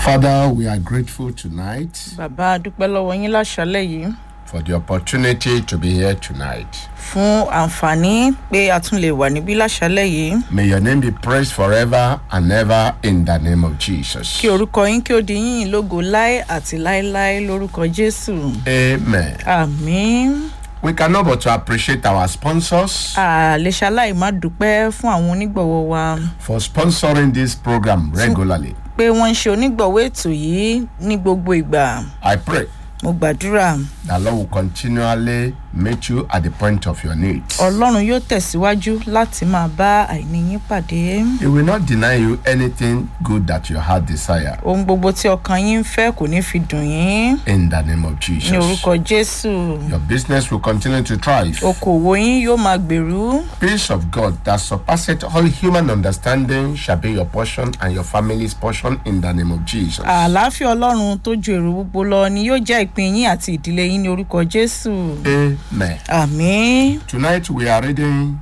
Father, we are grateful tonight bàbá a dúpẹ́ lọ́wọ́ yín láṣálẹ̀ yìí for the opportunity to be here tonight. fún àǹfààní pé a tún lè wà níbí láṣálẹ̀ yìí May your name be praised forever and ever in the name of Jesus. kí orúkọ yín kí ó di yín lógo láé àti láéláé lórúkọ jésù Amen. àmín We cannot but to appreciate our sponsors àlèṣaláì má dúpẹ́ fún àwọn onígbọ̀wọ́ wa for sponsoring this program regularly. pé wọ́n ń ṣe onígbọ̀wọ́ ètò yìí ní gbogbo ìgbà I pray mo gbàdúrà that Lord will continually meet you at the point of your needs. ọlọ́run yóò tẹ̀síwájú láti máa bá àìní yín pàdé He will not deny you anything good that your heart desire ohun gbogbo tí ọkàn yín ń fẹ́ kò ní fi dùn yín in the name of ní Jesus. orúkọ jésù Your business will continue to thrive. okòwò yín yóò máa gbèrú peace of God that surpasseth all human understanding shall be your portion and your family's portion in the name of Jesus. àlàáfíà ọlọ́run tó ju èrò gbogbo lọ ni yóò jẹ́ ìpín yín àti ìdílé yín ní orúkọ jésù Amen. àmín Tonight we are reading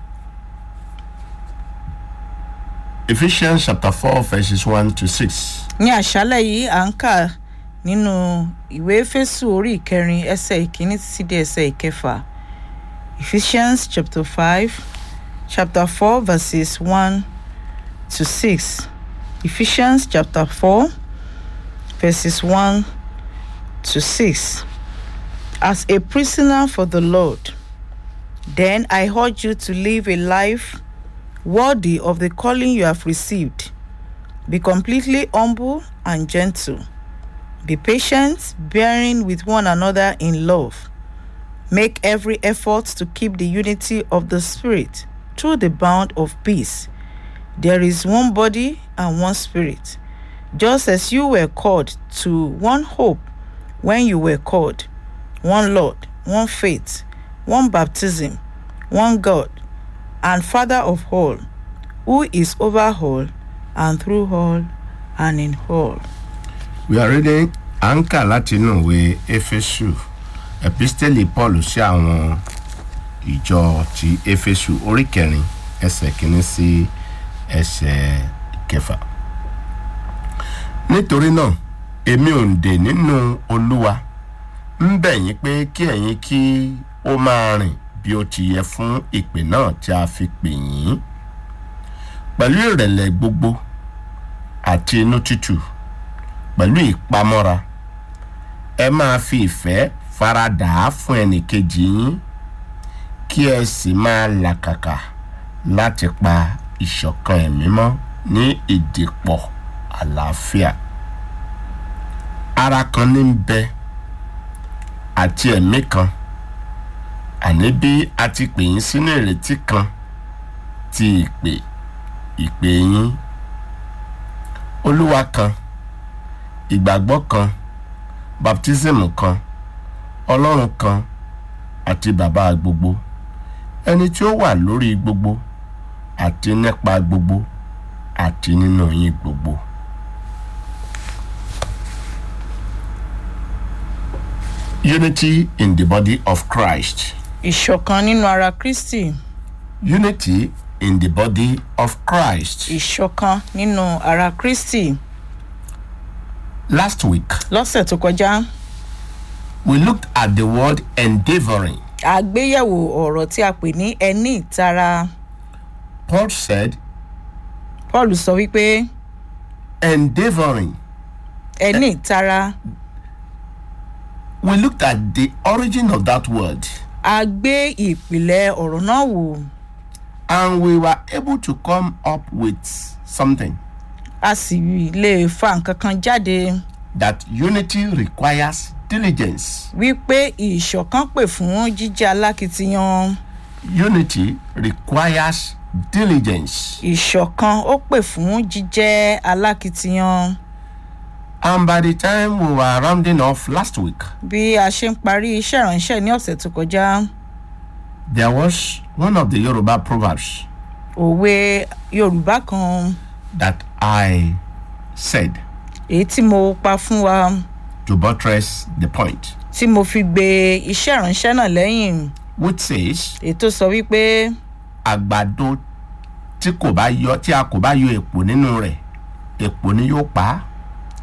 Ephesians chapter 4, verses 1 to 6. ní àṣálẹ̀ yìí à ń kà nínú ìwé fésù orí ìkẹrin ẹsẹ̀ ìkíní títí dé ẹsẹ̀ ìkẹfà ephesians chapter five chapter four verses one to six ephesians chapter four verses one to six as a prisoner for the lord then i urge you to live a life worthy of the calling you have received be completely humble and gentle. Be patient, bearing with one another in love. Make every effort to keep the unity of the Spirit through the bond of peace. There is one body and one Spirit, just as you were called to one hope when you were called, one Lord, one faith, one baptism, one God, and Father of all, who is over all and through all and in all. We are reading Anka láti inú ìwé Éfésù, Epistẹ́lì Paul sí àwọn ìjọ ti Éfésù orí kẹrin ẹsẹ̀ kìíní sí ẹsẹ̀ kẹfà. Nítorí náà, èmi ò ń dè nínú Olúwa, ń bẹ̀ yín pé kí ẹ̀yin kí ó máa rìn bí ó ti yẹ fún ìpè náà tí a fi pè yín. Pẹ̀lú ìrẹ̀lẹ̀ gbogbo àti inú tútù pẹ̀lú ìpamọ́ra ẹ máa fi ìfẹ́ faradà á fún ẹnìkejì yín kí ẹ sì máa làkàkà láti pa ìṣọ̀kan ẹ̀mí mọ́ ní ìdìpọ̀ àlàáfíà ara kan ní ń bẹ àti ẹ̀mí kan àní bí a ti pè yín sínú ìrètí kan ti ìpè ìpè yín olúwa kan ìgbàgbọ́ kan baptism kan ọlọ́run kan àti bàbá gbogbo ẹni tí ó wà lórí gbogbo àti nípa gbogbo àti nínú yín gbogbo. Unity in the body of Christ. ìṣọ̀kan nínú ara kristi Unity in the body of Christ. ìṣọ̀kan nínú ara kristi Last week, lọ́sẹ̀ tó kọjá we looked at the word endeavoring. àgbéyẹ̀wò ọ̀rọ̀ tí a pè ní ẹni ìtara Paul said, paul sọ wípé endeavoring. ẹni ìtara We looked at the origin of that word a gbé ìpìlẹ̀ ọ̀rọ̀ náà wò and we were able to come up with something a sì lè fa nǹkan kan jáde that unity requires diligence. wípé ìṣọ̀kan pè fún jíjẹ́ alákìtiyan Unity requires diligence. ìṣọ̀kan ó pè fún jíjẹ́ alákìtiyan And by the time we were rounding off last week, bí a ṣe ń parí iṣẹ́ ìránṣẹ́ ní ọ̀sẹ̀ tó kọjá there was one of the Yoruba proverbs òwe yorùbá kan that I said èyí tí mo pa fún wa to buttress the point, tí mo fi gbé iṣẹ́ ìránṣẹ́ náà lẹ́yìn which says, èyí tó sọ wípé àgbàdo tí kò bá yọ tí a kò bá yọ èpò nínú rẹ̀ èpò ni yóò pa á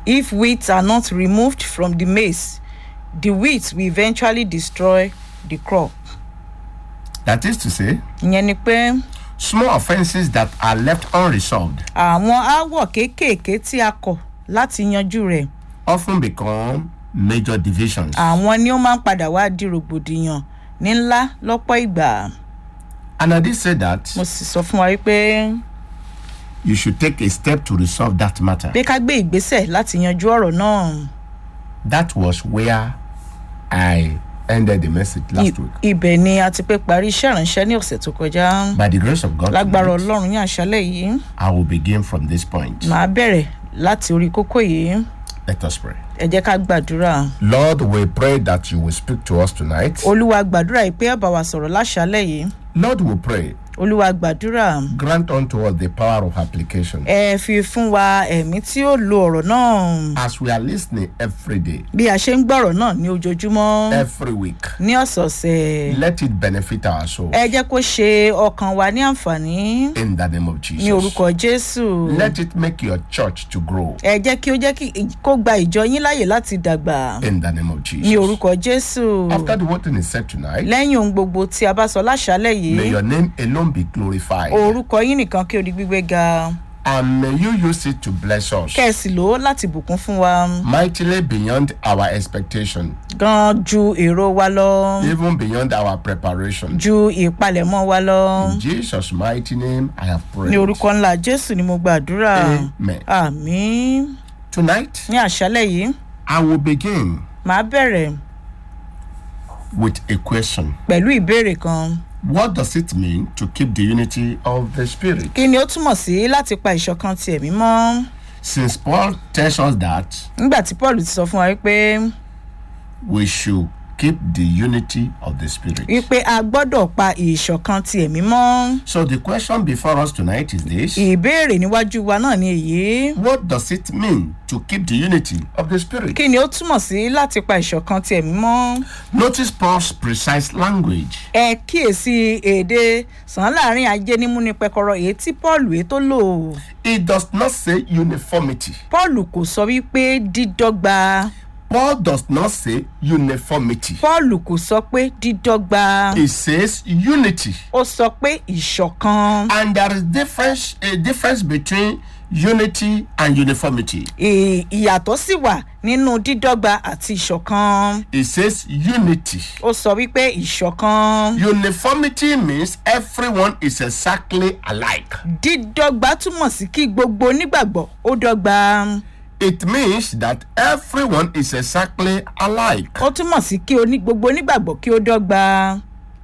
If weeds are not removed from the maize, the weeds will eventually destroy the crop. That is to say, ìyẹn ni pé small offenses that are left unresolved àwọn aáwọ̀ kéékèèké tí a kọ̀ láti yanjú rẹ̀ often become major divisions. àwọn ni ó máa ń padà wá di rògbòdìyàn ní ńlá lọ́pọ̀ ìgbà. And I did say that mo sì sọ fún wa wípé you should take a step to resolve that matter. pé ká gbé ìgbésẹ̀ láti yanjú ọ̀rọ̀ náà. That was where I ended the message last I- week. ibẹ̀ ni a ti pé parí iṣẹ́ ìránṣẹ́ ní ọ̀sẹ̀ tó kọjá. By the grace of God, lágbára tonight, ọlọ́run ní àṣálẹ̀ yìí I will begin from this point. màá bẹ̀rẹ̀ láti orí kókó yìí Let us pray. ẹ jẹ́ ká gbàdúrà. Lord, we pray that you will speak to us tonight. olúwa gbàdúrà yìí pé ẹ bá wa sọ̀rọ̀ láṣálẹ̀ yìí Lord, we pray, olúwa gbàdúrà grant unto us the power of application. ẹ fi fún wa ẹ̀mí tí ó lo ọ̀rọ̀ náà As we are listening every day, bí a ṣe ń gbọ́rọ̀ náà ní ojoojúmọ́ every week, ní ọ̀sọ̀ọ̀sẹ̀ let it benefit our soul. ẹ jẹ́ kó ṣe ọkàn wa ní àǹfààní In the name of ní Jesus. orúkọ jésù Let it make your church to grow. ẹ jẹ́ kí ó jẹ́ kí kó gba ìjọ yín láàyè láti dàgbà In the name of ní Jesus. orúkọ jésù After the word is said tonight, lẹ́yìn ohun gbogbo tí a bá sọ láṣálẹ̀ yìí may your name alone be glorified. orúkọ yín nìkan kí o di gbígbé ga And may you use it to bless us kẹ́ẹ̀sì lò ó láti bùkún fún wa mightily beyond our expectation, gan ju èrò wa lọ even beyond our preparation. ju ìpalẹ̀mọ́ wa lọ In Jesus' mighty name, I have ní prayed. orúkọ ńlá jésù ni mo gbàdúrà Amen. àmín Tonight, ní àṣálẹ̀ yìí I will begin màá bẹ̀rẹ̀ with a question. pẹ̀lú ìbéèrè kan What does it mean to keep the unity of the Spirit? kí ni ó túmọ̀ sí láti pa ìṣọ̀kan ti ẹ̀mí mọ́ Since Paul tells us that nígbà tí paul ti sọ fún wa wípé we should keep the unity of the Spirit. wípé a gbọ́dọ̀ pa ìṣọ̀kan ti ẹ̀mí mọ́ So the question before us tonight is this ìbéèrè níwájú wa náà ni èyí What does it mean to keep the unity of the Spirit? kí ni ó túmọ̀ sí láti pa ìṣọ̀kan ti ẹ̀mí mọ́ Notice Paul's precise language. ẹ kíyèsí èdè sàn láàrin ajé nímúni pẹkọrọ èyí tí paul èyí tó lò It does not say uniformity. paul kò sọ wípé dídọ́gba Paul does not say uniformity. paul kò sọ pé dídọ́gba It says unity. ó sọ pé ìṣọ̀kan And there is difference a difference between unity and uniformity. Ì- ìyàtọ̀ sì wà nínú dídọ́gba àti ìṣọ̀kan It says unity. ó sọ wípé ìṣọ̀kan Uniformity means everyone is exactly alike. dídọ́gba túmọ̀ sí kí gbogbo onígbàgbọ́ ó dọ́gba It means that everyone is exactly alike. ó túmọ̀ sí kí oní gbogbo onígbàgbọ́ kí ó dọ́gba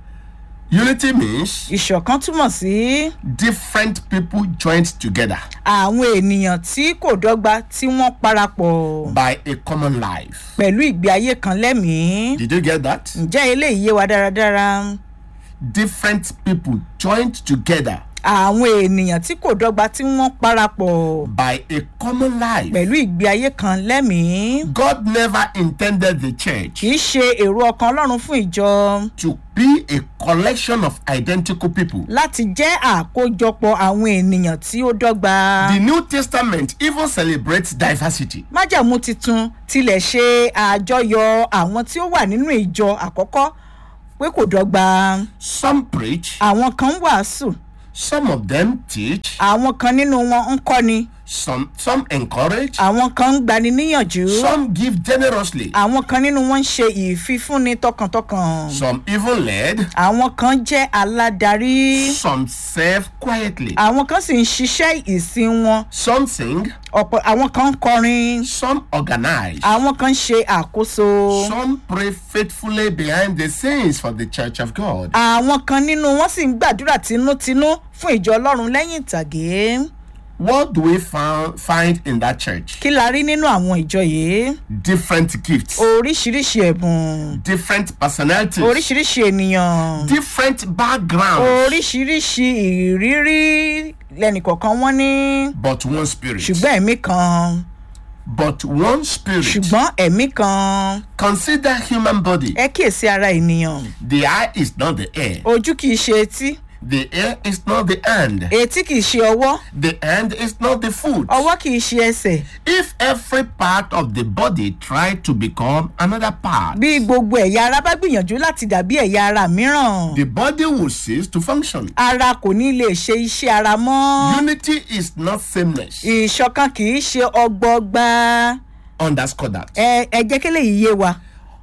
Unity means ìṣọ̀kan túmọ̀ sí different people joined together àwọn ènìyàn tí kò dọ́gba tí wọ́n parapọ̀ by a common life. pẹ̀lú ìgbé ayé kan lẹ́mìí Did you get that? ǹjẹ́ eléyìí yé wa dáradára Different people joined together àwọn ènìyàn tí kò dọ́gba tí wọ́n parapọ̀ by a common life. pẹ̀lú ìgbé ayé kan lẹ́mìí God never intended the church kì í ṣe èrò ọkàn ọlọ́run fún ìjọ to be a collection of identical people. láti jẹ́ àkójọpọ̀ àwọn ènìyàn tí ó dọ́gba. The New Testament even celebrates diversity. májàmú titun tilẹ̀ ṣe àjọyọ̀ àwọn tí ó wà nínú ìjọ àkọ́kọ́ pé kò dọ́gba. Some preach, àwọn kan ń wàásù some of them teach, àwọn kan nínú wọn ń kọ́ni some some encourage, àwọn kan ń gbani níyànjú some give generously, àwọn kan nínú wọn ń ṣe ìfifúnni tọkàntọkàn some even led, àwọn kan jẹ́ aládarí some serve quietly, àwọn kan sì ń ṣiṣẹ́ ìsìn wọn some sing, ọ̀pọ̀ àwọn kan ń kọrin some organize, àwọn kan ń ṣe àkóso some pray faithfully behind the scenes for the church of God. àwọn kan nínú wọn sì ń gbàdúrà tinútinú fún ìjọ ọlọ́run lẹ́yìn ìtàgé What do we found, find in that church? kí la rí nínú àwọn ìjọ yìí Different gifts, oríṣiríṣi ẹ̀bùn different personalities, oríṣiríṣi ènìyàn different backgrounds, oríṣiríṣi ìrírí lẹ́nìkọ̀ọ̀kan wọ́n ní but one spirit. ṣùgbọ́n ẹ̀mí kan But one spirit. ṣùgbọ́n ẹ̀mí kan Consider human body. ẹ kíyèsí ara ènìyàn The eye is not the ear. ojú kìí ṣe etí The ear is not the hand. etí kì í ṣe ọwọ́ The hand is not the foot. ọwọ́ kì í ṣe ẹsẹ̀ If every part of the body tried to become another part, bí gbogbo ẹ̀yà ara bá gbìyànjú láti dàbí ẹ̀yà ara mìíràn the body will cease to function. ara kò ní lè ṣe iṣẹ́ ara mọ́ Unity is not sameness. ìṣọ̀kan kì í ṣe ọgbọọgba Underscore that. ẹ ẹ jẹ́ kí lèyí yé wa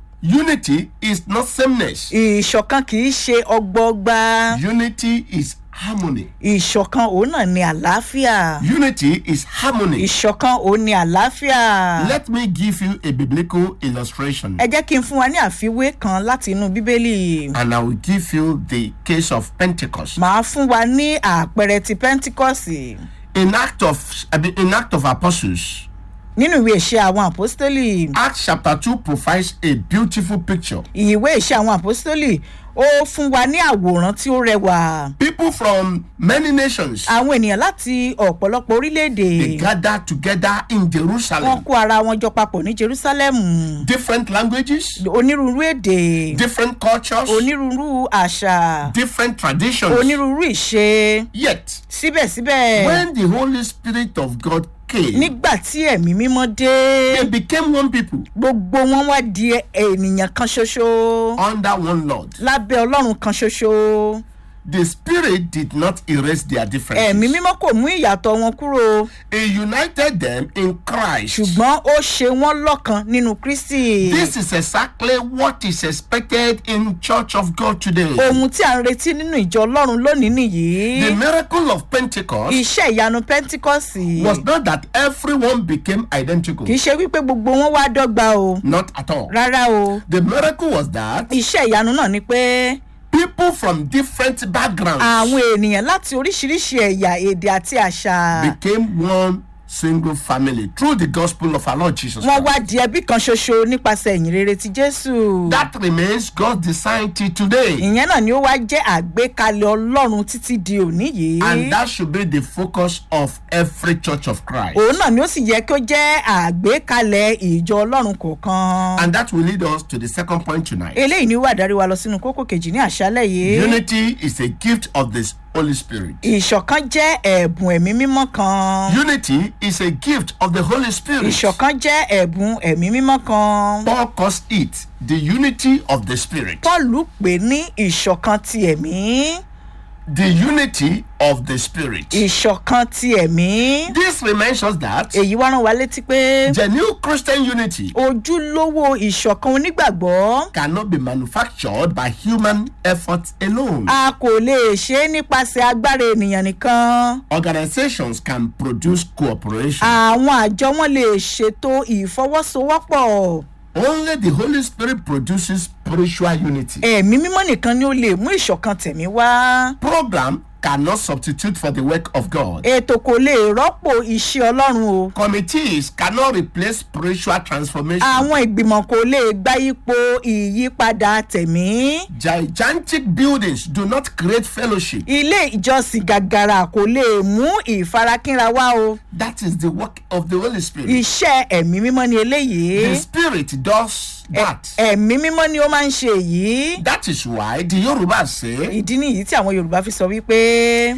Unity is not sameness. ìṣọ̀kan kì í ṣe ọgbọọgba Unity is harmony. ìṣọ̀kan òun náà ni àlàáfíà Unity is harmony. ìṣọ̀kan òun ni àlàáfíà. Let me give you a biblical illustration. ẹ jẹ́ kí n fún wa ní àfiwé kan láti inú bíbélì And I will give you the case of Pentecost. màá fún wa ní àpẹẹrẹ ti pentikọ́sì In Act of I mean, in Act of Apostles, nínú ìwé ìṣe àwọn àpọ́stólì Acts chapter 2 provides a beautiful picture. ìwé ìṣe àwọn àpọ́stólì ó fún wa ní àwòrán tí ó rẹwà People from many nations àwọn ènìyàn láti ọ̀pọ̀lọpọ̀ orílẹ̀-èdè they gather together in wọ́n Jerusalem. kó ara wọn jọ papọ̀ ní jerusalem Different languages, onírúurú èdè different cultures, onírúurú àṣà different traditions. onírúurú ìṣe Yet, síbẹ̀síbẹ̀ when the Holy Spirit of God came, nígbà tí ẹ̀mí mímọ́ dé. they became one people gbogbo wọn wá di ènìyàn kan ṣoṣo under one Lord. lábẹ́ ọlọ́run kan ṣoṣo The Spirit did not erase their ẹ̀mí differences. mímọ́ kò mú ìyàtọ̀ wọn kúrò He united them in Christ. ṣùgbọ́n ó ṣe wọ́n lọ́kan nínú kristi This is exactly what is expected in Church of God today. ohun tí à ń retí nínú ìjọ ọlọ́run lónìí nìyí The miracle of Pentecost iṣẹ́ ìyanu pentikọ́sì was not that everyone became identical. kì í ṣe wípé gbogbo wọn wá dọ́gba o Not at all. rárá o The miracle was that iṣẹ́ ìyanu náà ni pé people from different backgrounds àwọn ènìyàn láti oríṣiríṣi ẹ̀yà èdè àti àṣà became one single family through the gospel of our Lord Jesus wọ́n Christ. wá di ẹbí kan ṣoṣo nípasẹ̀ ìyìn rere ti jésù. That remains God's design till today. ìyẹn náà ni ó wá jẹ́ àgbékalẹ̀ ọlọ́run títí di òní yìí. And that should be the focus of every church of Christ. òun náà ni ó sì yẹ kí ó jẹ́ àgbékalẹ̀ ìjọ ọlọ́run kọ̀ọ̀kan. And that will lead us to the second point tonight. eléyìí ni ó wà dárí wa lọ sínú kókó kejì ní àṣálẹ̀ yìí. Unity is a gift of the Holy Spirit. ìṣọ̀kan jẹ́ ẹ̀bùn ẹ̀mí mímọ́ kan. Unity is a gift of the Holy Spirit. ìṣọ̀kan jẹ́ ẹ̀bùn ẹ̀mí mímọ́ kan. Paul calls it the unity of the Spirit. pọ́ọ̀lù pè ní ìṣọ̀kan ti ẹ̀mí. The unity of the Spirit. ìṣọ̀kan ti ẹ̀mí. This reminds us that èyí wá rán wa létí pé genuine Christian unity ojúlówó ìṣọ̀kan onígbàgbọ́ cannot be manufactured by human effort alone. a kò lè ṣe é nípasẹ̀ agbára ènìyàn nìkan. Organizations can produce cooperation. àwọn àjọ wọn lè ṣètò ìfọwọ́sowọ́pọ̀. Only the Holy Spirit produces spiritual unity. ẹ̀mí mímọ́ nìkan ni ó lè mú ìṣọ̀kan tẹ̀mí wá. Program cannot substitute for the work of God. ètò kò lè rọ́pò iṣẹ́ ọlọ́run o. Committees cannot replace spiritual transformation. àwọn ìgbìmọ̀ kò lè gba ipò ìyípadà tẹ̀mí. Gigantic buildings do not create fellowship. ilé ìjọsìn gàgàrà kò lè mú ìfarakínra wá o. That is the work of the Holy Spirit. iṣẹ́ ẹ̀mí mímọ́ ni The eléyìí. Spirit does that. ẹ̀mí mímọ́ ni ó máa ń ṣe èyí. That is why the Yoruba say ìdí nìyí tí àwọn yorùbá fi sọ wípé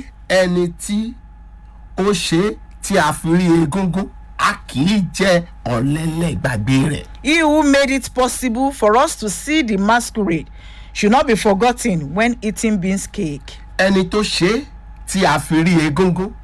ẹni tí ó ṣe tí a fi rí egungun a kì í jẹ ọ̀lẹ́lẹ̀ gbàgbé rẹ̀. he who made it possible for us to see the masquerade should not be forgotten when eating beans cake. ẹni tó ṣe tí a fi rí egungun